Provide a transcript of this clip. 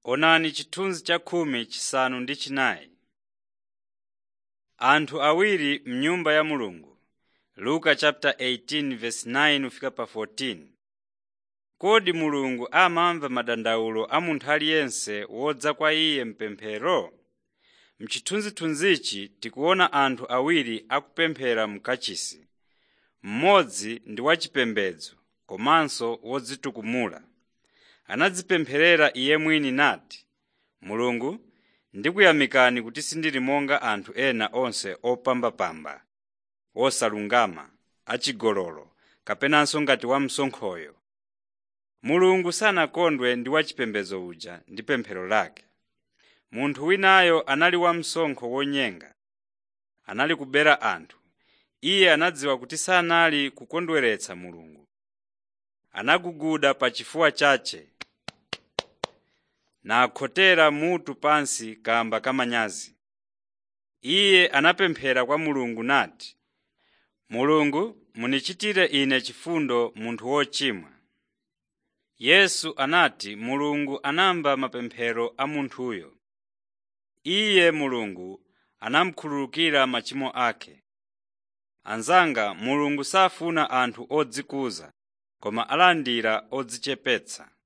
Onani chithunzi cha khumi chisanu ndi chinayi. Anthu awiri m'nyumba ya Mulungu Luka chapter 18 verse 9 kufika pa 14. Kodi Mulungu amamva madandawulo a munthu aliyense wodza kwa Iye m'pemphero? M'chithunzithunzichi tikuona anthu awiri akupemphera m'kachisi. Mmodzi ndi wachipembedzo komanso wodzitukumula. Anadzipempherera iye mwini nati, “Mulungu, ndikuyamikani kuti sindili monga anthu ena onse opambapamba, osalungama, achigololo kapenanso ngati wamsonkhoyo.” Mulungu sanakondwe ndi wachipembedzo uja ndi pemphero lake. Munthu winayo anali wamsonkho wonyenga. Anali kubera anthu. Iye anadziwa kuti sanali kukondweretsa Mulungu. Anaguguda pa chifuwa chache nakhotera mutu pansi kamba kamanyazi. Iye anapemphera kwa Mulungu nati, “Mulungu munichitire ine chifundo munthu wochimwa.” Yesu anati Mulungu anamva mapemphero a munthuyo. Iye Mulungu anamukhululukira machimo ake. Anzanga Mulungu safuna anthu odzikuza koma alandira odzichepetsa.